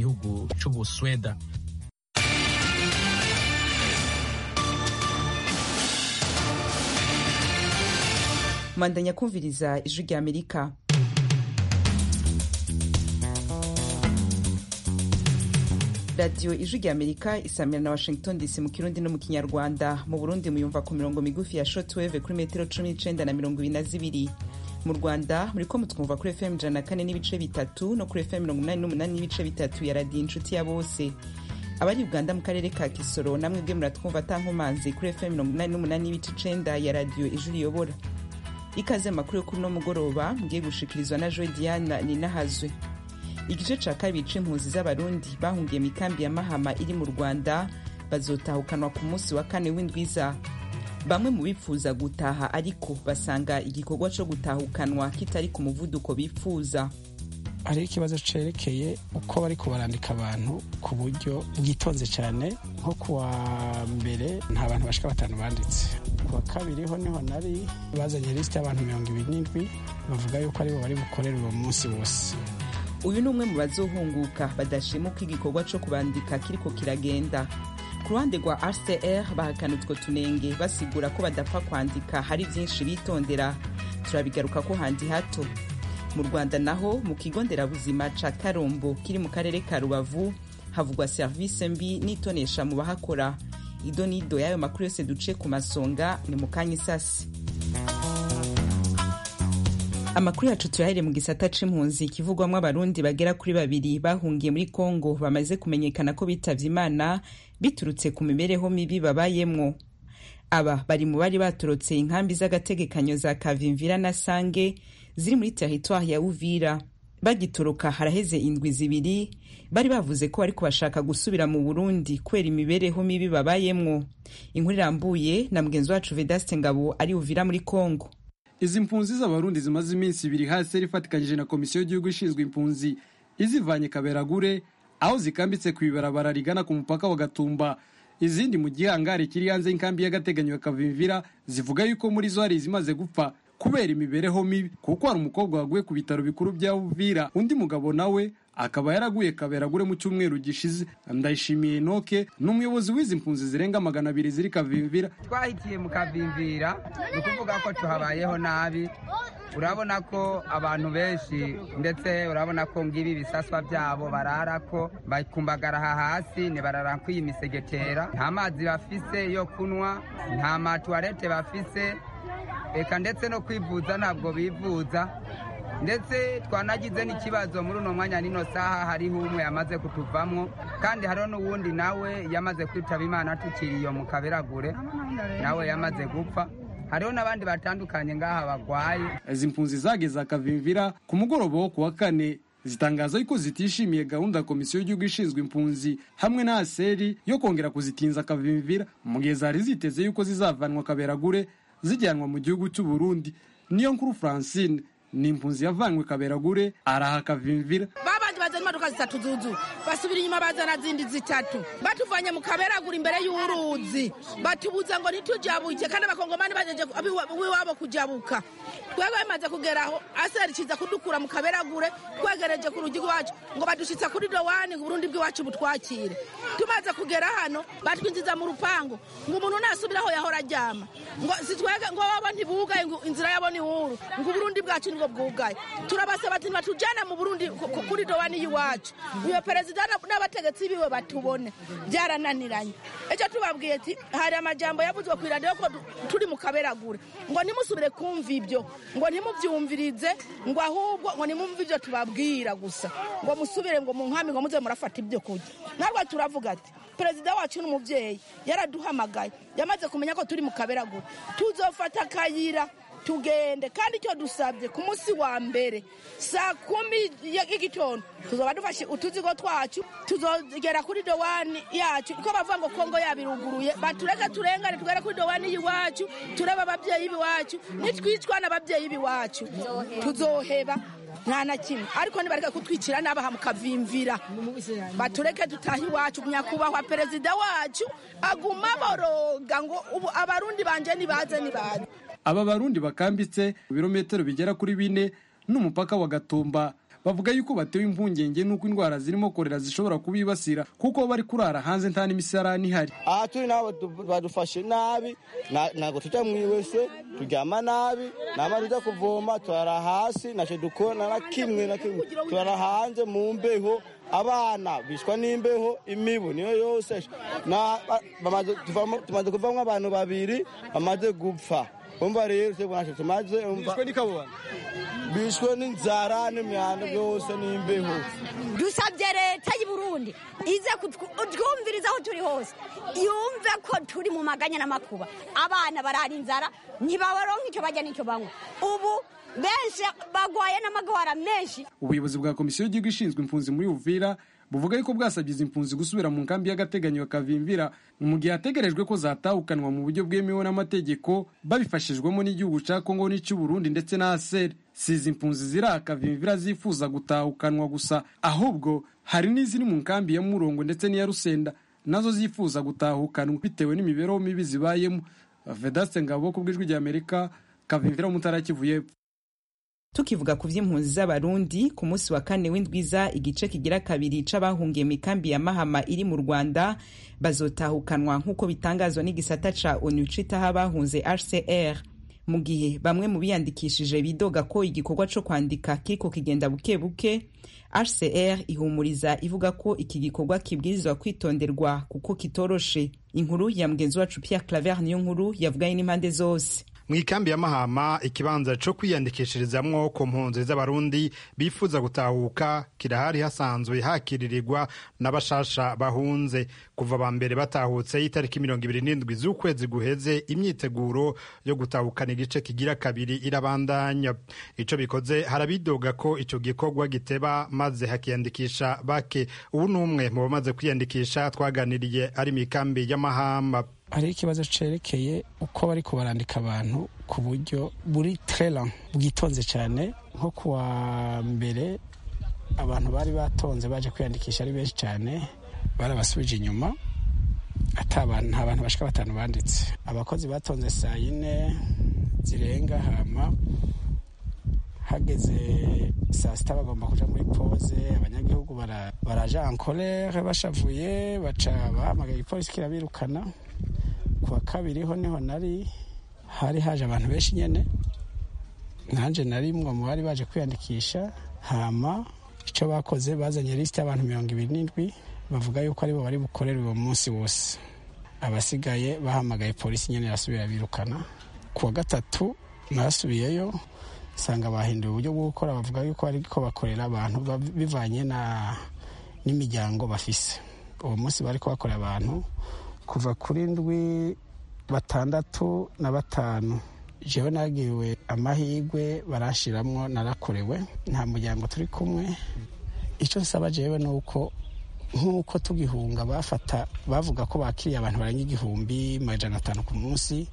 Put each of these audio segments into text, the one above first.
igihugu cy'u Busweda mandanya kumviriza ijwi ry'amerika radiyo ijwi ry'amerika isamira na washington dc mu kirundi no mu kinyarwanda mu burundi muyumva ku mirongo migufi ya shotweve kuri metero cumi n'icenda na mirongo ibiri na zibiri mu rwanda muri ko mutwumva kuri fm ijana na kane n'ibice bitatu no kuri fm mirongo umunani n'umunani n'ibice bitatu ya radiyo inshuti ya bose abari uganda mu karere ka kisoro namwe bwe muratwumva atankomanzi kuri fm mirongo umunani n'umunani n'ibice icenda ya radiyo ijwi riyobora ikaze amakuru yo kuri uno mugoroba mgiye gushikirizwa na joe diana ninahazwe igice ca kabiri c'impunzi z'abarundi bahungiye mu ikambi ya mahama iri mu rwanda bazotahukanwa ku munsi wa kane w'indwiza bamwe mu bipfuza gutaha ariko basanga igikorwa co gutahukanwa kitari ku muvuduko bipfuza hariho ikibazo cerekeye uko bari kubarandika abantu ku buryo bwitonze cyane nko kuwa mbere nta bantu bashika batanu banditse kuwa kabiri ho niho nari bazanye lisite y'abantu mirongo ibiri n'indwi bavuga yuko aribo bari bukorere uwo munsi wose uyu ni umwe mu bazohunguka badashimuka igikorwa co kubandika kiriko kiragenda ku ruhande rwa rcr bahakana utwo tunenge basigura ko badapfa kwandika hari byinshi bitondera turabigaruka ko handi hato mu rwanda naho mu kigo nderabuzima ca karombo kiri mu karere ka rubavu havugwa serivisi mbi n'itonesha mu bahakora ido n'ido y'ayo makuru yose duce ku masonga ni mu kanya isasi amakuru yacu turahere mu gisata c'impunzi kivugwamwo abarundi bagera kuri babiri bahungiye muri kongo bamaze kumenyekana ko bitavye imana biturutse ku mibereho mibi babayemwo aba bari mu bari batorotse inkambi z'agategekanyo za kavimvira na sange ziri muri teritwari ya uvira bagitoroka haraheze indwi zibiri bari bavuze ko ariko bashaka gusubira mu burundi kubera imibereho mibi babayemwo inkuru irambuye na mugenzi wacu vedaste ngabo ari uvira muri kongo izi mpunzi z'abarundi zimaze iminsi ibiri hasi ifatikanyije na komisiyo y'igihugu ishinzwe impunzi izivanye kaberagure aho zikambitse ku ibarabara rigana ku mupaka wa gatumba izindi mu gihangare kiri hanze y'inkambi y'agateganyo ya kavimvira zivuga yuko muri zo hari izimaze gupfa kubera imibereho mibi kuko hari umukobwa waguye ku bitaro bikuru bya uvira undi mugabo nawe akaba yaraguye kaberagure mu cyumweru gishize ndayishimiye noke ni umuyobozi w'izi mpunzi zirenga magana abiri ziri kavimvira twahitiye mu kavimvira ni ukuvuga ko tuhabayeho nabi urabona ko abantu benshi ndetse urabona ko ngibi ibisaswa byabo barara ko bakumbagara aha hasi ntibarara kw'iyi misegetera nta mazi bafise yo kunywa nta matuwarete bafise reka ndetse no kwivuza ntabwo bivuza ndetse twanagize n'ikibazo muri uno mwanya n'ino saha hariho umwe yamaze kutuvamo kandi hariho n'uwundi nawe yamaze kwitaba imana tukiri iyo mu kaberagure nawe yamaze gupfa hariho n'abandi batandukanye ngaha barwaye izi mpunzi zageze akavimvira ku mugoroba wo kuwa kane zitangaza yuko zitishimiye gahunda ya komisiyo y'igihugu ishinzwe impunzi hamwe na aseri yo kongera kuzitinza akavimvira mu gihe zari ziteze yuko zizavanwa kaberagure zijyanwa mu gihugu cy'u Burundi niyo nkuru Francine ni impunzi yavanywe kaberagure araha kavimvira babandi bazana imodoka zitatu zuzu basubira inyuma bazana zindi zitatu batuvanye mu kaberagure imbere y'uruzi batubuza ngo ntitujabuke kandi abakongomani bajeje wiwabo kujabuka twebwe bimaze kugeraho aseri kiza kudukura mu kaberagure twegereje ku rugi rwacu ngo badushitsa kuri dowani ngo uburundi bw'iwacu butwakire tumaze kugera hano batwinjiza mu rupangu ngo umuntu nasubiraho yahora aryama ngo sitwege ngo wabo ntibugaye inzira yabo ni huru ngo uburundi bwacu nibwo bwugaye turabasaba ati batujane mu burundi kuri dowani y'iwacu uyo perezida n'abategetsi biwe batubone byarananiranye icyo tubabwiye ati hari amajambo yavuzwe ku iradiyo ko turi mu kaberagure ngo ntimusubire kumva ibyo ngo ntimubyumvirize ngo ahubwo ngo nimumve ibyo tubabwira gusa ngo musubire ngo mu nkambi ngo muze murafata ibyo kurya narwo turavuga ati perezida wacu n'umubyeyi yaraduhamagaye yamaze kumenya ko turi mu kaberagure tuzofata akayira tugende kandi icyo dusabye ku munsi wa mbere saa kumi y'igitondo tuzaba dufashe utuzigo twacu tuzogera kuri dowani yacu ko bavuga ngo kongo yabiruguruye batureke turengane tugere kuri dowani y'iwacu tureba ababyeyi b'iwacu nitwicwa n'ababyeyi b'iwacu tuzoheba nta na kimwe ariko nibareke kutwicira n'abaha mukavimvira batureke dutahe iwacu nyakubahwa perezida wacu aguma boroga ngo ubu abarundi banje nibaze nibaze aba barundi bakambitse ibirometero bigera kuri bine n'umupaka wa gatumba bavuga yuko batewe impungenge n'uko indwara zirimo korera zishobora kubibasira kuko bari kurara hanze nta n'imisarani ihari aha turi naho badu- badufashe nabi na- ntabwo tujya mu iwese turyama nabi namara tujya kuvoma turara hasi ntacyo dukora na kimwe na kimwe turara hanze mu mbeho abana bishwa n'imbeho imibu niyo yose Na- ba- bamaze tuvamo- tumaze kuvamo abantu babiri bamaze gupfa umva rero twebwe ntacyo tumaze umva bishwe n'inzara n'imyanda byose n'imbeho dusabye leta y'i burundi ize kutwu- kutwumviriza aho turi hose yumve ko turi mu maganya n'amakuba abana barara inzara ntibabaronka icyo barya n'icyo banywa ubu benshi bagwaye n'amagwara menshi ubuyobozi bwa komisiyo y'igihugu ishinzwe impunzi muri uvira buvuga yuko bwasabye izi mpunzi gusubira mu nkambi y'agateganyo bakavimvira mu gihe hategerejwe ko zatahukanwa mu buryo bwemewe n'amategeko babifashijwemo n'igihugu cya kongo n'icy'uburundi ndetse na aseri si izi mpunzi ziri akavimvira zifuza gutahukanwa gusa ahubwo hari n'iziri mu nkambi ya murongo ndetse n'iya rusenda nazo zifuza gutahukanwa bitewe n'imibereho mibi zibayemo vedaste ngabo ku bw'ijwi ry'amerika kavimvira wo mu ntara ya Kivu y'Epfo. tukivuga ku by'impunzi z'abarundi ku munsi wa kane w'indwiza igice kigira kabiri c'abahungiye mu ikambi ya mahama iri mu rwanda bazotahukanwa nk'uko bitangazwa n'igisata ca onu citaho abahunze hcr mu gihe bamwe mu biyandikishije bidoga ko igikorwa co kwandika kiriko kigenda buke buke hcr ihumuriza ivuga ko iki gikorwa kibwirizwa kwitonderwa kuko kitoroshe inkuru ya mugenzi wacu pierre claver niyo nkuru yavuganye n'impande zose mu ikambi ya mahama ikibanza cyo kwiyandikishirizamwo ku mpunzi z'abarundi bifuza gutahuka kirahari hasanzwe hakiririrwa n'abashasha bahunze kuva ba mbere batahutse itariki mirongo ibiri n'indwi z'ukwezi guheze imyiteguro yo gutahukana igice kigira kabiri irabandanya ico bikoze harabidoga ko ico gikorwa giteba maze hakiyandikisha bake ubu ni umwe mu bamaze kwiyandikisha twaganiriye ari mu ikambi ya mahama hariho ikibazo cerekeye uko bari kubarandika abantu ku buryo buri trela bwitonze cyane nko kuwa mbere abantu bari batonze baje kwiyandikisha ari benshi cyane barabasubije inyuma ata bantu nta bantu bashika batanu banditse abakozi batonze saa yine zirenga hama hageze saa sita bagomba kuja muri pose abanyagihugu bara- baraja ankorere bashavuye baca bahamagaye ipolisi kirabirukana ku wa kabiri ho niho nari hari haje abantu benshi nyene nanjye nari mwe mu bari baje kwiyandikisha hama icyo bakoze bazanye lisite y'abantu mirongo ibiri n'indwi bavuga yuko aribo bari bukorere uwo munsi wose abasigaye bahamagaye polisi nyene irasubira birukana ku wa gatatu nasubiyeyo nsanga bahinduye uburyo bwo gukora bavuga yuko ariko bakorera abantu ba- bivanye na n'imiryango bafise uwo munsi bari kubakorera abantu kuva kuri ndwi batandatu na batanu jewe nagiriwe amahirwe barashiramwo narakorewe nta muryango turi kumwe icyo nsaba jewe ni uko nk'uko tugihunga bafata bavuga ko bakiriye abantu barenga igihumbi majana atanu ku munsi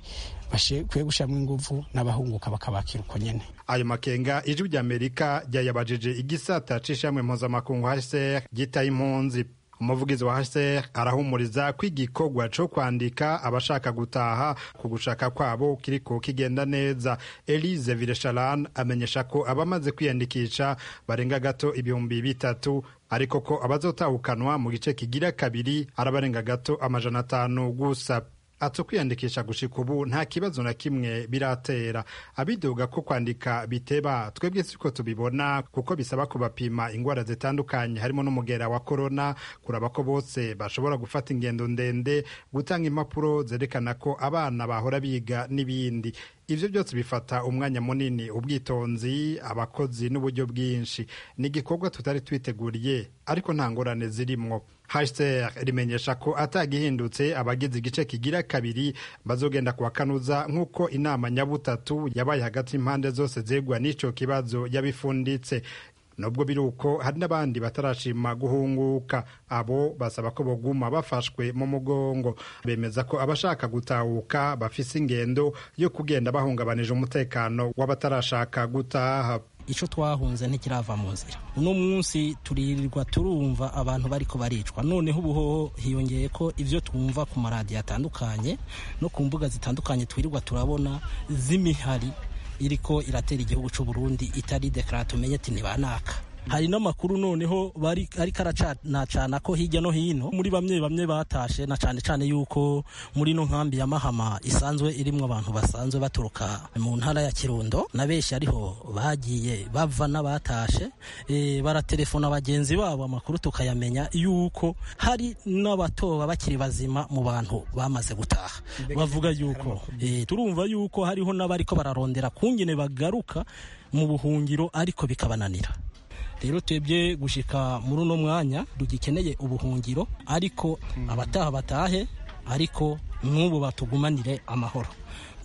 bakwiye gushyiramo ingufu n'abahunguka bakabakira uko nyene ayo makenga ijwi ry'amerika ryayabajije igisata c'ishamwe mpuzamakungu hcr gitaye impunzi umuvugizi wa hcr arahumuriza ko igikorwa co kwandika abashaka gutaha ku gushaka kwabo kiriko kigenda neza elise viresharan amenyesha ko abamaze kwiyandikisha barenga gato ibihumbi bitatu ariko ko abazotahukanwa mu gice kigira kabiri arabarenga gato amajana atanu gusa ati ukwiyandikisha gushika ubu nta kibazo na kimwe biratera abidoga ko kwandika biteba twebwe siko tubibona kuko bisaba kubapima ingwara zitandukanye harimo n'umugera wa korona kuraba ko bose bashobora gufata ingendo ndende gutanga impapuro zerekana ko abana bahora biga n'ibindi ivyo byose bifata umwanya munini ubwitonzi abakozi n'uburyo bwinshi ni igikorwa tutari twiteguriye ariko nta ngorane zirimwo hcr rimenyesha ko atagihindutse abagize igice kigira kabiri bazogenda kuwakanuza nk'uko inama nyabutatu yabaye hagati y'impande zose zegwa n'ico kibazo yabifunditse nubwo biri uko hari n'abandi batarashima guhunguka abo basaba ko boguma bafashwe mu mugongo bemeza ko abashaka gutahuka bafise ingendo yo kugenda bahungabanije umutekano w'abatarashaka gutaha icyo twahunze ntikirava mu nzira uno munsi turirirwa turumva abantu bariko baricwa noneho ubuhoho hiyongeye ko ibyo twumva ku maradiyo atandukanye no ku mbuga zitandukanye twirirwa turabona z'imihari iriko iratera igihugu cy'u Burundi itari dekarara tumenye ati ntibanaka hari n'amakuru noneho bari ariko aracanacana ko hirya no hino muri bamwe bamwe batashe na cyane cyane yuko muri no nkambi ya Mahama isanzwe irimwo abantu basanzwe baturuka mu ntara ya Kirundo na benshi ariho bagiye bava n'abatashe e, baratelefona bagenzi babo amakuru tukayamenya yuko hari n'abatoba bakiri bazima mu bantu bamaze gutaha bavuga yuko e, turumva yuko hariho n'abariko bararondera kungene bagaruka mu buhungiro ariko bikabananira rero twebwe gushika muri uno mwanya dugikeneye ubuhungiro ariko abataha batahe ariko n'ubu batugumanire amahoro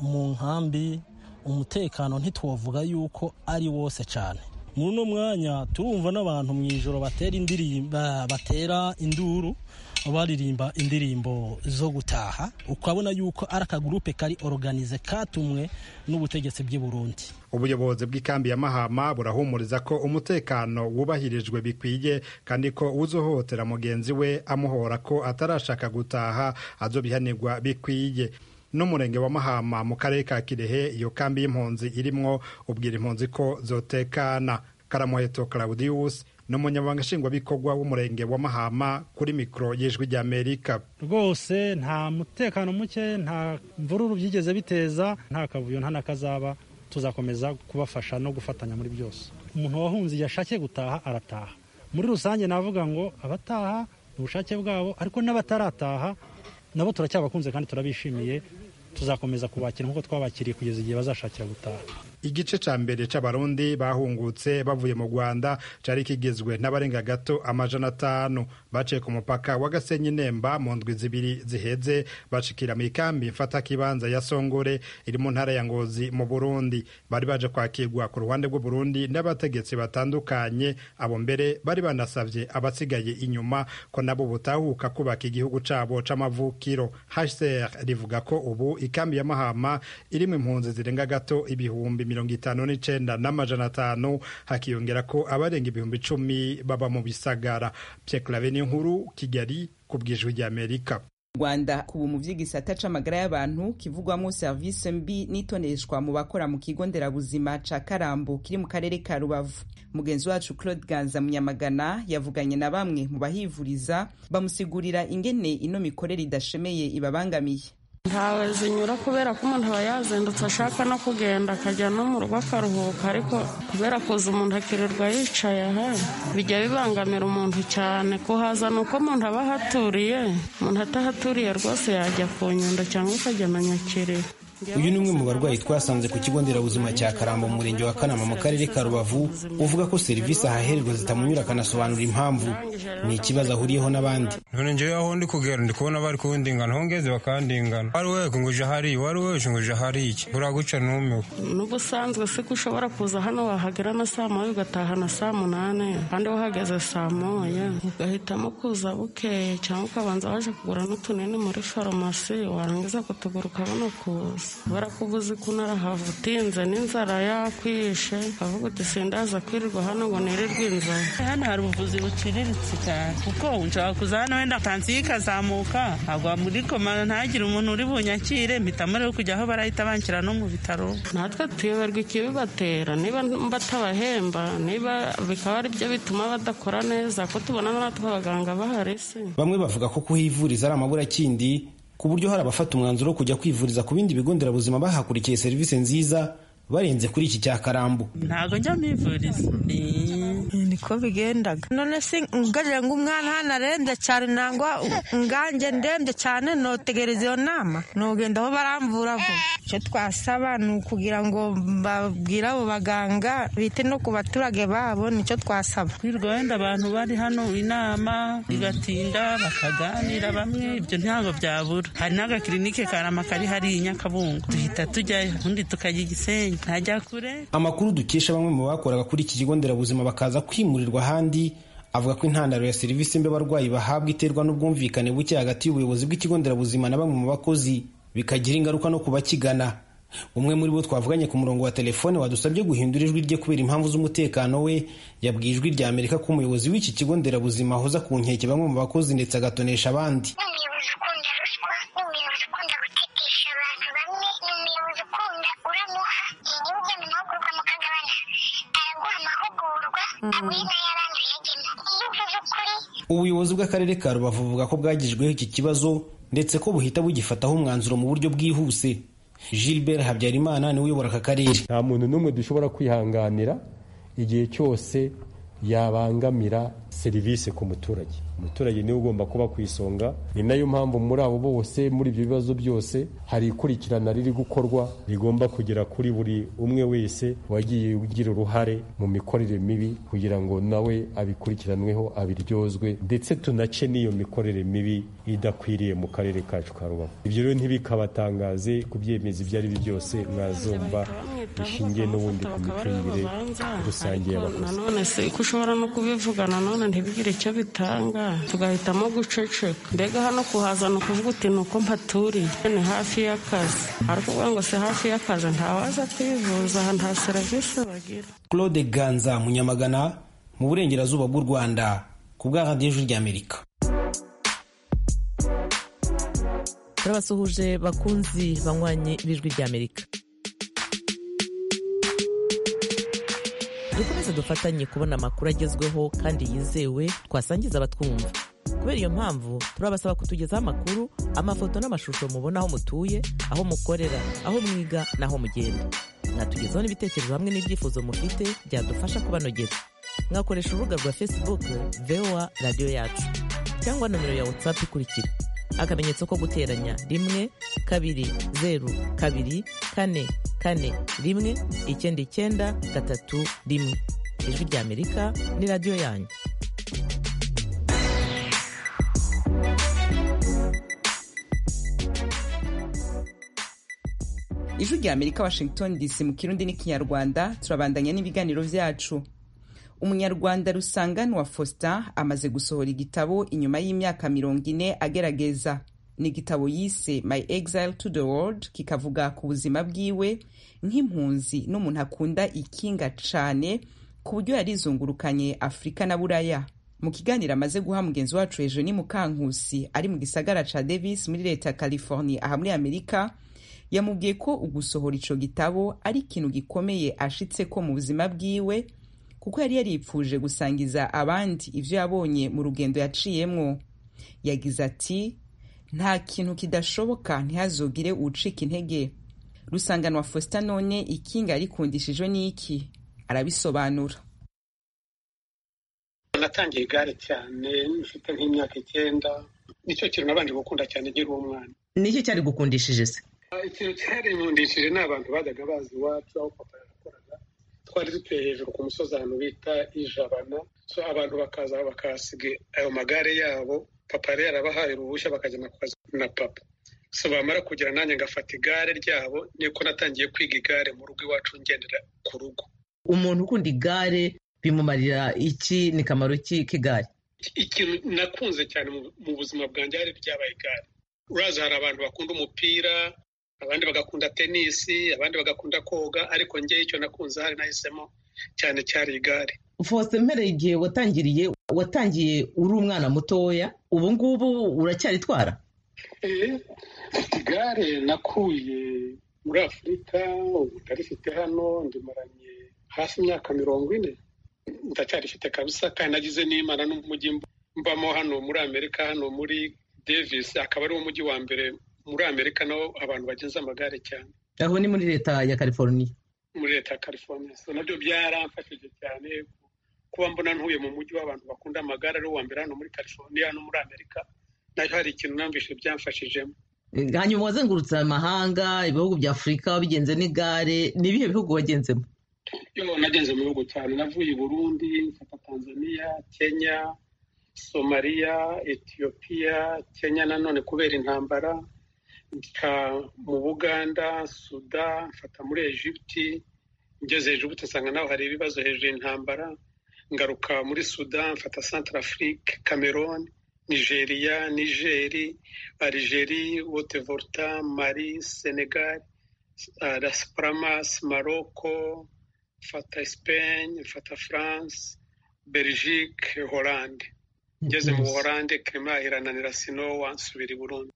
mu nkambi umutekano ntitwavuga yuko ari wose cyane muri uno mwanya turumva n'abantu mu ijoro batera indirimba batera induru baririmba indirimbo zo gutaha ukabona yuko ari akagurupe kari oruganize katumwe n'ubutegetsi bw'i Burundi ubuyobozi bw'ikambi ya mahama burahumuriza ko umutekano wubahirijwe bikwiye kandi ko uzohotera mugenzi we amuhora ko atarashaka gutaha azobihanirwa bikwiye n'umurenge wa mahama mu karere ka kirehe iyo kambi y'impunzi irimwo ubwira impunzi ko zotekana karamuheto claudius ni umunyamabanga nshingwabikorwa w'umurenge wa mahama kuri mikoro y'ijwi ry'amerika rwose nta mutekano muke nta mvururu byigeze biteza nta kavuyo nta n'akazaba tuzakomeza kubafasha no gufatanya muri byose umuntu wahunze igihe ashakiye gutaha arataha muri rusange navuga ngo abataha ni ubushake bwabo ariko n'abatarataha nabo turacyabakunze kandi turabishimiye tuzakomeza kubakira nk'uko twabakiriye kugeza igihe bazashakira gutaha igice cya mbere cy'abarundi bahungutse bavuye mu rwanda cyari kigizwe n'abarenga gato amajana atanu baciye ku mupaka wa gasenyi nemba mu ndwi zibiri ziheze bacikira mu ikambi mfatakibanza ya songore iri mu ntara ya ngozi mu burundi bari baje kwakirwa ku ruhande rw'uburundi n'abategetsi batandukanye abo mbere bari banasabye abasigaye inyuma ko nabo butahuka kubaka igihugu cyabo cy'amavukiro hcr rivuga ko ubu ikambi ya mahama irimo impunzi zirenga gato ibihumbi mirongo itanu n'icenda n'amajana atanu hakiyongera ko abarenga ibihumbi icumi baba mu bisagara pyeklavenio nkuru kigali ku bwijwi ry'amerika rwanda kuba mu by'igisata c'amagara y'abantu kivugwamo serivisi mbi n'itoneshwa mu bakora mu kigo nderabuzima ca karambo kiri mu karere ka rubavu mugenzi wacu claude ganza munyamagana yavuganye na bamwe mu bahivuriza bamusigurira ingene ino mikorere idashemeye ibabangamiye ntawe zinyura kubera ko umuntu aba yazindutse ashaka no kugenda akajya no mu rugo akaruhuka ariko kubera kuza umuntu akirirwa yicaye aha bijya bibangamira umuntu cyane kuhaza ni uko umuntu aba ahaturiye umuntu atahaturiye rwose yajya ku nyundo cyangwa akajya na nyakiriro uyu ni umwe mu barwayi twasanze ku kigo nderabuzima cya karambo mu murenge wa kanama mu karere ka rubavu uvuga ko serivisi ahahererwa zitamunyura akanasobanura impamvu ni ikibazo ahuriyeho n'abandi none njyewe aho ndi kugera ndi kubona bari kundingana aho ngeze bakandingana wari wewe nguje hariya wari wewe nguje hariya uraguca numiwe n'ubusanzwe se ko ushobora kuza hano wahagera na saa moya ugataha na saa munani kandi wahageze saa moya ugahitamo kuza bukeye cyangwa ukabanza waje kugura n'utunini muri farumasi warangiza kutugura ukabona kuza barakuba uzi ko unarahavu utinze n'inzara yakwishe avuga uti sindaza kwirirwa hano ngo nirirwe inzara hano hari ubuvuzi buciriritse cyane kuko nshobora kuza hano wenda pansiyo ikazamuka agwa muri koma ntagire umuntu uri bunyakire mpitamo rero kujya aho barahita banshyira no mu bitaro natwe tuyoberwa ikibibatera niba batabahemba niba bikaba ari byo bituma badakora neza ko tubona natwe abaganga bahari se bamwe bavuga ko kuhivuriza ari amaburakindi ku buryo hari abafata umwanzuro wo kujya kwivuriza ku bindi bigo nderabuzima bahakurikiye serivisi nziza barenze kuri iki cya karambo ntabwo njya mivuriza niko bigendaga none se ngarira ngo umwana hano arenze cyane nangwa ngange ndembye cyane notegereza iyo nama nogenda aho baramvura vuba icyo twasaba ni ukugira ngo babwire abo baganga bite no ku baturage babo nicyo twasaba kwirirwa wenda abantu bari hano inama bigatinda bakaganira bamwe ibyo ntabwo byabura hari n'agakirinike karama kari hariya i nyakabungo duhita tujyayo ubundi tukajya igisenyi ntajya kure amakuru dukesha bamwe mu bakoraga kuri iki kigo nderabuzima bakaza kwimurirwa ahandi avuga ko intandaro ya serivisi mbi abarwayi bahabwa iterwa n'ubwumvikane buke hagati y'ubuyobozi bw'ikigo nderabuzima na bamwe mu bakozi bikagira ingaruka no ku bakigana umwe muri bo twavuganye ku murongo wa telefone wadusabye guhindura ijwi rye kubera impamvu z'umutekano we yabwiye ijwi rya amerika ko umuyobozi w'iki kigo nderabuzima ahoza ku nkeke bamwe mu bakozi ndetse agatonesha abandi Mm. ubuyobozi bw'akarere ka rubavu buvuga ko bwagijweho iki kibazo ndetse ko buhita bugifataho umwanzuro mu buryo bwihuse gilbert habyarimana niwe uyobora aka karere nta muntu n'umwe dushobora kwihanganira igihe cyose yabangamira serivisi ku muturage umuturage niwe ugomba kuba ku isonga ni nayo mpamvu muri abo bose muri ibyo bibazo byose hari ikurikirana riri gukorwa rigomba kugera kuri buri umwe wese wagiye ugira uruhare mu mikorere mibi kugira ngo nawe abikurikiranweho abiryozwe ndetse tunace n'iyo mikorere mibi idakwiriye mu karere kacu ka rubavu ibyo rero ntibikabatangaze ku byemezo ibyo ari byo byose mwazumva bishingiye n'ubundi ku micungire rusange y'abakozi nanone se uko ushobora no kubivuga nanone ntibigire icyo bitanga tugahitamo guceceka mbega hano kuhazana ukuvuga uti ni uko mpaturiye ni hafi y'akazi ariko uvuga ngo si hafi y'akazi ntawaza kwivuza aha nta serivisi bagira claude ganza munyamagana mu burengerazuba bw'u rwanda ku bwa radiyo ijwi ry'amerika turabasuhuje bakunzi banywanyi b'ijwi ry'amerika dukomeze dufatanye kubona amakuru agezweho kandi yizewe twasangiza abatwumva kubera iyo mpamvu turabasaba kutugezaho amakuru amafoto n'amashusho mubona aho mutuye aho mukorera aho mwiga n'aho mugenda mwatugezaho n'ibitekerezo hamwe n'ibyifuzo mufite byadufasha kubanogera mwakoresha urubuga rwa facebook voa radiyo yacu cyangwa nomero ya whatsapp ikurikira akamenyetso ko guteranya rimwe kabiri zeru kabiri kane kane rimwe icyenda icyenda gatatu rimwe ijwi ry'amerika ni radiyo yanyu ijwi rya amerika washington dc mu kirundi n'ikinyarwanda turabandanya n'ibiganiro byacu umunyarwanda rusanganwa faustin amaze gusohora igitabo inyuma y'imyaka mirongo ine agerageza ni igitabo yise my exile to the world kikavuga ku buzima bwiwe nk'impunzi n'umuntu akunda ikinga cane ku buryo yarizungurukanye afurika na buraya mu kiganiro amaze guha mugenzi wacu hejuru ni mukankusi ari mu gisagara ca davis muri leta ya california aha muri amerika yamubwiye ko ugusohora ico gitabo ari ikintu gikomeye ashitse ko mu buzima bwiwe kuko yari yaripfuje gusangiza abandi ivyo yabonye mu rugendo yaciyemwo yagize ati nta kintu kidashoboka ntihazogire ucika intege rusanganwa faustin none ikinga yarikundishijwe n'iki arabisobanura natangiye igare cyane mfite nk'imyaka icyenda nicyo kintu nabanje gukunda cyane nkiri umwana niki cyari gukundishije se ikintu cyarinkundishije ni abantu bajyaga bazi iwacu aho papa yakoraga twari dutuye hejuru ku musozi ahantu bita ijabana so abantu bakaza bakahasiga ayo magare yabo papa yari yarabahaye uruhushya bakajyana ku kazi na papa so bamara kugira nanjye ngafata igare ryabo niko natangiye kwiga igare mu rugo iwacu ngendera ku rugo umuntu ukunda igare bimumarira iki ni kamaro ki k'igare ikintu nakunze cyane mu buzima bwanjye hari ryabaye igare urazi hari abantu bakunda umupira abandi bagakunda tenisi abandi bagakunda koga ariko ngewe icyo nakunze hari nahisemo cyane cyari igare fosite mpereye igihe watangiriye watangiye uri umwana mutoya ubu ngubu uracyaritwara igare nakuye muri afurika ubu ndarifite hano ndimaranye hafi imyaka mirongo ine ndacyarifite kabisa kandi nagize n'imana n'umujyi mbamo hano muri amerika hano muri davis akaba ari wo mujyi wa mbere muri amerika naho abantu bagenza amagare cyane aho ni muri leta ya california muri leta ya california so nabyo byaramfashije cyane kuba mbona ntuye mu mujyi w'abantu bakunda amagare ari uwa mbere hano muri california no muri amerika nayo hari ikintu namvise byamfashijemo hanyuma wazengurutse amahanga ibihugu bya afurika wabigenze n'igare ni ibihe bihugu wagenzemo yo nagenze mu bihugu cyane navuye i burundi mfata tanzania kenya somaliya etiyopiya kenya nanone kubera intambara mfata mu buganda suda mfata muri egiputi ngeze egiputi usanga naho hari ibibazo hejuru y'intambara ngaruka muri suda mfata santara afurike cameroon nigeria nigeri algeri wotevorta mari senegal las palmas maroko mfata spain mfata france belgique holande ngeze mu buholande kirima irananira sinowa nsubira i burundi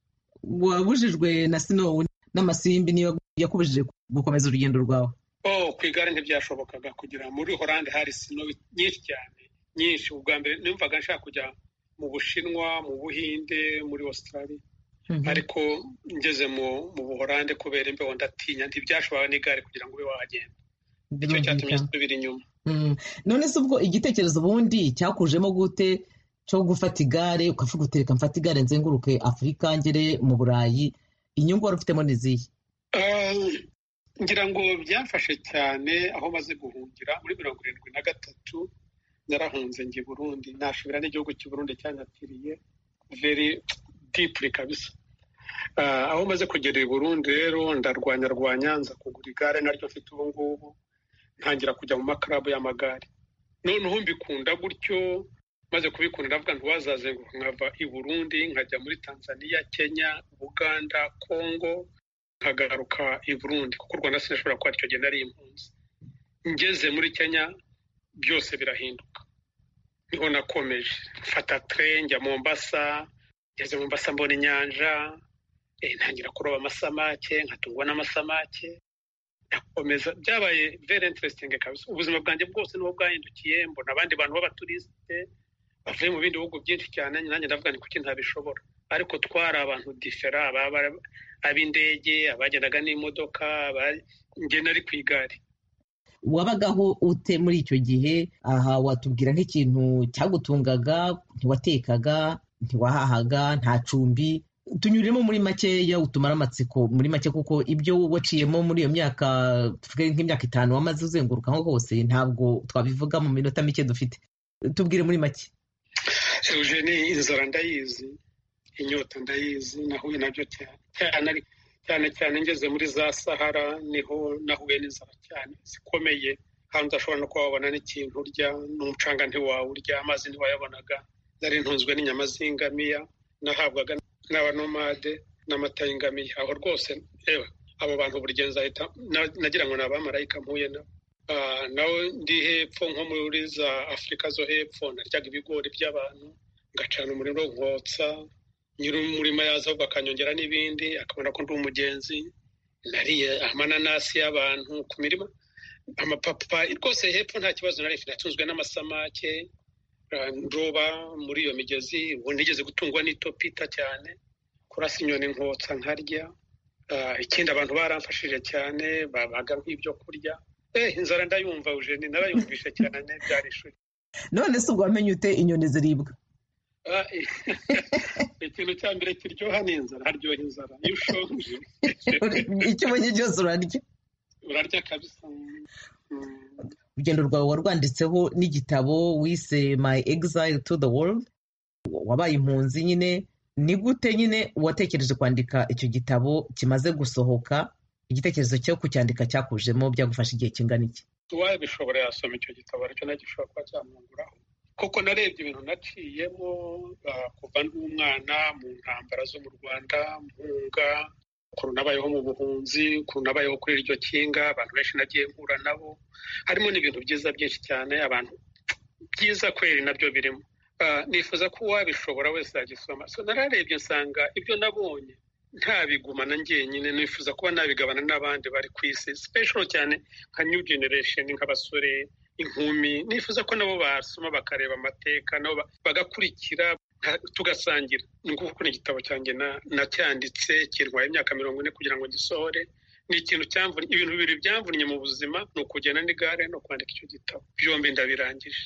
wabujijwe na sinowu n'amasimbi niyo yakubujije gukomeza urugendo rwawe oh ku igare ntibyashobokaga kugira muri horande hari sinowu nyinshi cyane nyinshi ubwa mbere numvaga nshaka kujya mu bushinwa mu buhinde muri australia ariko ngeze mu mu buhorande kubera imbeho ndatinya ntibyashoboraga n'igare kugira ngo ube wahagenda nicyo cyatumye nsubira inyuma none se ubwo igitekerezo ubundi cyakujemo gute cyo gufata igare ukavuga uti reka mfate igare nzenguruke afurika ngere mu burayi inyungu wari ufitemo ni izihe Eh, ngira ngo byafashe cyane aho maze guhungira muri mirongo irindwi na gatatu narahunze njya i burundi nashobora n'igihugu cy'i burundi cyanyakiriye veri dipuri kabisa Eh, aho maze kugera i burundi rero ndarwanya rwanya nza kugura igare naryo mfite ubu ngubu ntangira kujya mu makarabu y'amagare noneho mbikunda gutyo maze kubikunda ndavuga ntiwazazenguruka nkava i burundi nkajya muri tanzania kenya buganda kongo nkagaruka i burundi kuko u rwanda sinashobora kuba icyo gihe nari impunzi ngeze muri kenya byose birahinduka niho nakomeje mfata tren njya mombasa ngeze mombasa mbona inyanja eh, ntangira kuroba amasamake nkatungwa n'amasamake ndakomeza byabaye very interesting kabisa ubuzima bwanjye bwose niho bwahindukiye mbona abandi bantu b'abaturisite bavuye mu bindi bihugu byinshi cyane nanjye ndavuga ni kuki ntabishobora ariko twari abantu difera ababa- ab'indege abagendaga n'imodoka aba- njye nari ku igare wabagaho ute muri icyo gihe aha watubwira nk'ikintu cyagutungaga ntiwatekaga ntiwahahaga nta cumbi tunyuremo muri makeya utumara amatsiko muri make kuko ibyo waciyemo muri iyo myaka tuvuge nk'imyaka itanu wamaze uzenguruka aho hose ntabwo twabivuga mu minota mike dufite tubwire muri make eugene inzara ndayizi inyota ndayizi nahuye nabyo cyane cyane ariko- cyane cyane ngeze muri za sahara niho nahuye n'inzara cyane zikomeye hanze ashobora no kuba wabona n'ikintu urya n'umucanga ntiwawurya amazi ntiwayabonaga nari ntunzwe n'inyama z'ingamiya nahabwaga n'abanomade n'amata y'ingamiya aho rwose yewe abo bantu buri gihe nzahita na- nagira ngo ni abamarayika mpuye nabo Ah, naho ndi hepfo nko muri za afurika zo hepfo naryaga ibigori by'abantu ngacana umuriro nkotsa nyiri umurima yaza ahubwo akanyongera n'ibindi akabona ko ndi umugenzi nariye amananasi y'abantu ku mirima amapapa rwose hepfo nta kibazo nari mfite natunzwe n'amasamake ah, ndoba muri iyo migezi ubu nigeze gutungwa n'itopita cyane kurasa inyoni nkotsa nkarya Ah, ikindi abantu baramfashije cyane babaga nk'ibyo kurya eh inzara ndayumva eugenie narayumvishe cyane byari ishuri none se ubwo wamenye ute inyoni ziribwa Ah, eh, ikintu cya mbere kiryoha ni inzara haryoha inzara iyo ushonje icyo ubonye cyose urarya urarya kabisa urugendo rwawe warwanditseho n'igitabo wise my exile to the world wabaye impunzi nyine ni gute nyine watekereje kwandika icyo gitabo kimaze gusohoka igitekerezo cyo kucyandika cyakujemo byagufasha igihe kingana iki uwabishobora yasoma icyo gitabo aricyo nacyo gishobora kuba cyamwunguraho kuko narebye ibintu naciyemo ah, kuva ndi umwana mu ntambara zo mu rwanda mpunga ukuntu nabayeho mu buhunzi ukuntu nabayeho kuri iryo kinga abantu benshi nagiye mpura nabo harimo n'ibintu byiza byinshi cyane abantu byiza kweri nabyo birimo Ah, nifuza ko uwabishobora wese yagisoma so nararebye nsanga ibyo nabonye ntabigumana njyenyine nifuza kuba nabigabana n'abandi bari ku isi special cyane nka new generation nk'abasore inkumi nifuza ko nabo basoma bakareba amateka nabo ba- bagakurikira nka- tugasangira ni ukuvuga ko ni igitabo cyanjye na- nacyanditse kirwaye imyaka mirongo ine kugira ngo gisohore ni ikintu cyamvunye ibintu bibiri byamvunnye mu buzima ni ukugenda n'igare no kwandika icyo gitabo byombi ndabirangije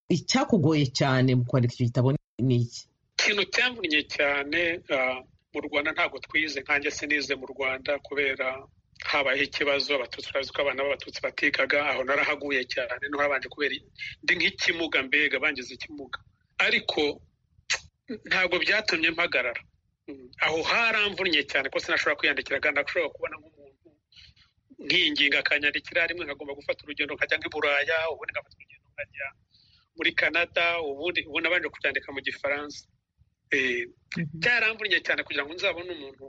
icyakugoye cyane mu kwandika icyo gitabo ni iki ikintu cyamvunnye cyane ah, mu rwanda ntabwo twize nkanjye sinize mu rwanda kubera habayeho ikibazo abatutsi urazi ko abana b'abatutsi batekaga aho narahaguye cyane no habanje kubera ndi nk'ikimuga mbega bangize ikimuga ariko ntabwo byatumye mpagarara Mm, aho haramvunnye cyane ko sinashobora kwiyandikira kandi ndashobora kubona nk'umuntu nkinginga akanyandikira rimwe nkagomba gufata urugendo nkajya nk'i buraya ubundi ngafata urugendo nkajya muri canada ubundi ubu nabanje kubyandika mu gifaransa Eh, byaramvunnye cyane kugira ngo nzabone umuntu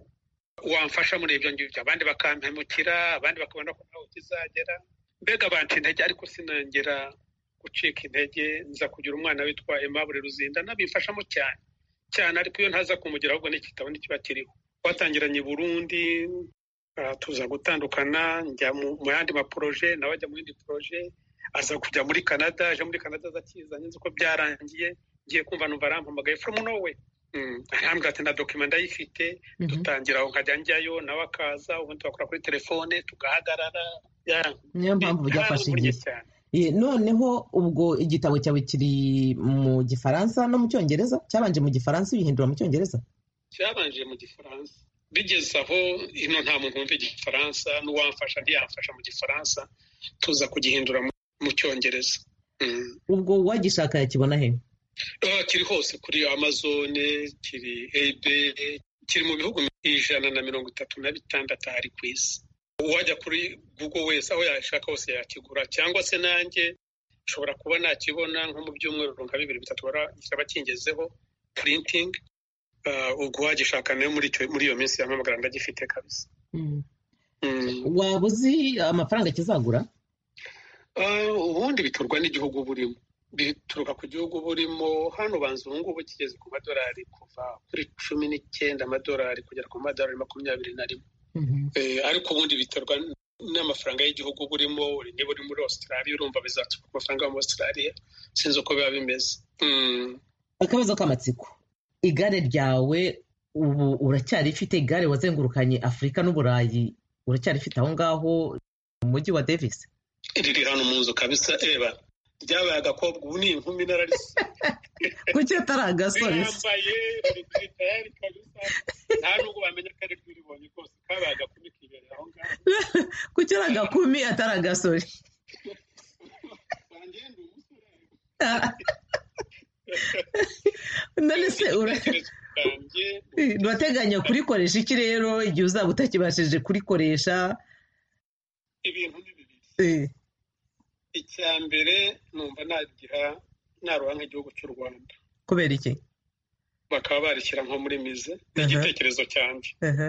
wamfasha muri ibyo ngibyo abandi bakampemukira abandi bakabona ko ntawe ukizagera mbega banca intege ariko sinongera gucika intege nza kugira umwana witwa Aimable Ruzinda nabimfashamo cyane cyane ariko iyo ntaza kumugira ahubwo n'igitabo ntikiba kiriho twatangiranye i Burundi ah, tuza gutandukana njya mu mu yandi maporoje nawe ajya mu yindi poroje aza kujya muri Canada aje muri Canada aza akizanye nzi ko byarangiye ngiye kumva numva arampamagaye from nowhere arambwira ati na dokima ndayifite dutangira aho nkajya njyayo nawe akaza ubundi bakora kuri telefone tugahagarara ya- niyo mpamvu byafashe Naramuvunnye igihe cyane. Eh, noneho ubwo igitabo cyawe kiri mu gifaransa no mu cyongereza cyabanje mu gifaransa ubihindura mu cyongereza cyabanje mu gifaransa bigeze aho ino nta muntu wumva igifaransa n'uwamfasha ntiyamfasha mu gifaransa tuza kugihindura mu- mu cyongereza ubwo uwagishaka yakibona he Ah, kiri hose kuri amazone kiri ebe kiri mu bihugu ijana na mirongo itatu na bitandatu ahari ku isi uwajya kuri google wese aho yashaka hose yakigura cyangwa se nanjye nshobora kuba nakibona nko mu byumweru nka bibiri bitatu baragira bakingezeho printing Ah, ubwo wagishaka nayo muri icyo- muri iyo minsi yampamagara ndagifite kabisa waba uzi amafaranga kizagura Ah, ubundi biturwa n'igihugu uba urimo bituruka ku gihugu uba urimo hano ubanza ubu ngubu kigeze ku madolari kuva kuri cumi n'icyenda amadolari kugera ku madolari makumyabiri na rimwe Eh, ariko ubundi biterwa n- n'amafaranga y'igihugu uba urimo niba uri muri australia urumva bizaturuka ku mafaranga yo muri australia sinzi uko biba bimeze Mm. akabazo k'amatsiko igare ryawe ubu uracyarifite igare wazengurukanye afurika n'uburayi uracyarifite aho ngaho mu mujyi wa davis riri hano mu nzu kabisa eba ryabaye agakobwa ubu ni inkumi nararise kuki atari agasore se? rirambaye riri tayari kabisa nta nubwo bamenya ko ari rwiribonye rwose kabaye agakumi kibereye aho ngaho kuki ari agakumi atari agasore none se ura- urateganya kurikoresha iki rero igihe uzaba utakibashije kurikoresha ibintu ni bibiri Eh, icya mbere numva nagira naroha nk'igihugu cy'u rwanda kubera iki bakaba barishyira nko muri mize ni igitekerezo cyanjye Aha.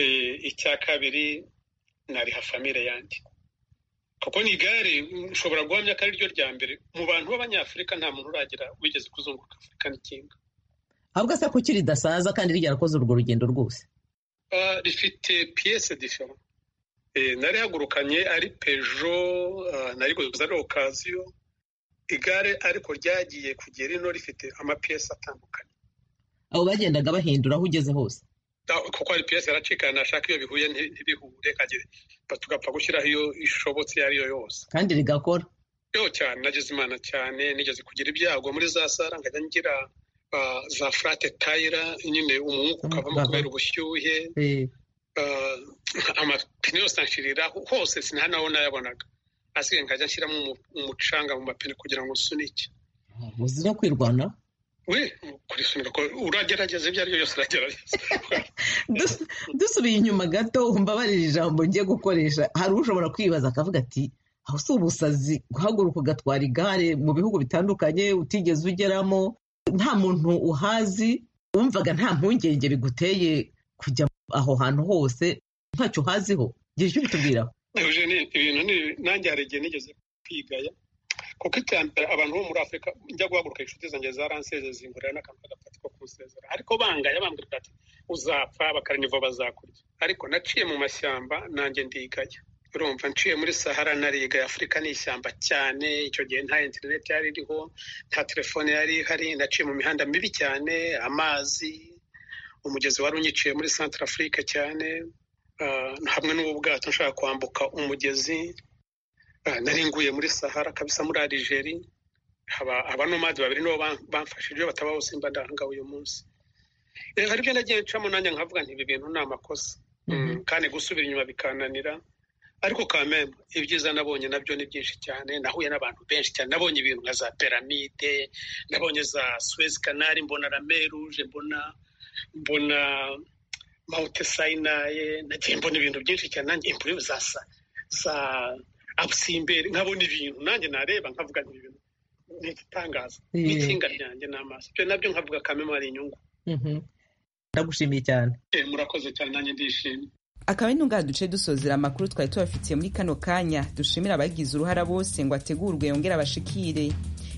Eh, icya kabiri nariha famire yanjye kuko ni igare mm, nshobora guhamya ko ari ryo rya mbere mu bantu b'abanyafurika nta muntu uragira wigeze kuzunguruka afurika n'ikinga ahubwo asa kuki ridasaza kandi ryarakoze urwo rugendo rwose Ah, rifite piyese difera Eh, narihagurukanye ari pejo ah, nariguze ari okaziyo igare ariko ryagiye kugera ino rifite amapiyese atandukanye abo bagendaga bahindura aho ugeze hose Da- kuko hari piyese yaracikana nashaka iyo bihuye nti- ntibihure kagere Ba- tugapfa gushyiraho iyo ishobotse iyo ari yo yose kandi rigakora yo cyane nageze imana cyane nigeze kugira ibyago muri za sara nkajya ngira ah, za furate tayira nyine umwuka ukavamo Umwuka. kubera ubushyuhe Eh, ah, amapine yose anshiriraho hose sinahanaho nayabonaga asigaye nkajya nshyiramo umu- umucanga mu mapine kugira ngo nsunike muzi no kwirwana we kurisunika ko uragerageza ibyo ari byo byose uragerageza Dus- dusubiye inyuma gato mbabarira ijambo ngiye gukoresha hari ushobora kwibaza akavuga ati aho si ubusazi guhaguruka ugatwara igare mu bihugu bitandukanye utigeze ugeramo nta muntu uhazi wumvaga nta mpungenge biguteye kujya aho hantu hose ntacyo uhaziho gira icyo ubitubwiraho Eugenie, ibintu ni nanjye hari igihe nigeze kwigaya kuko icya mbere abantu bo muri afurika njya guhaguruka inshuti zanjye zaransezeze zingurira n'akantu k'agapati ko kunsezera ariko bangaya bambwira ati uzapfa bakaraniva bazakurya ariko naciye mu mashyamba nanjye ndigaya urumva nciye muri sahara narigaya afurika ni ishyamba cyane icyo gihe nta interineti yari iriho nta telefone yari ihari naciye mu mihanda mibi cyane amazi umugezi wari unyiciye muri santara afurika cyane Ah, hamwe n'ubu bwato nshaka kwambuka umugezi Ah, nari nguye muri sahara kabisa muri arigeri haba abanomadi babiri nibo ban- bamfashije batabaho simba ndahanga uyu munsi Eh, hari ibyo nagiye ncamo nanjye nkavuga nti ibi bintu ni amakosa Mm, kandi gusubira inyuma bikananira ariko kameme ibyiza nabonye nabyo ni byinshi cyane nahuye n'abantu benshi cyane nabonye ibintu nka za piramide nabonye za suez canal mbona la mer rouge mbona mbona mawuti sayinaye nagiye mbona ibintu byinshi cyane nanjye impuyu za sa za abusimberi nkabona ibintu nanjye nareba nkavuga nti ibintu ni igitangaza Eh. n'ikinga ryanjye ni amaso ibyo nabyo nkavuga kameme hari inyungu Mhm. ndagushimiye cyane Eh, murakoze cyane nanjye ndishimye akaba ari n'ubwa duce dusozera amakuru twari tubafitiye muri kano kanya dushimira abagize uruhara bose ngo ategurwe yongere abashikire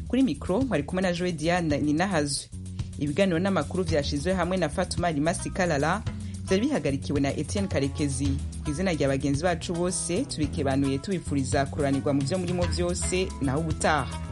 kuri mikoro mwari kumwe na joe diana ninahazwe ibiganiro n'amakuru byashyizwe hamwe na fatuma rimasi karara byari bihagarikiwe na etienne karekezi ku izina rya bagenzi bacu bose tubikebanuye tubifuriza kururanirwa mu byo murimo byose naho ubutaha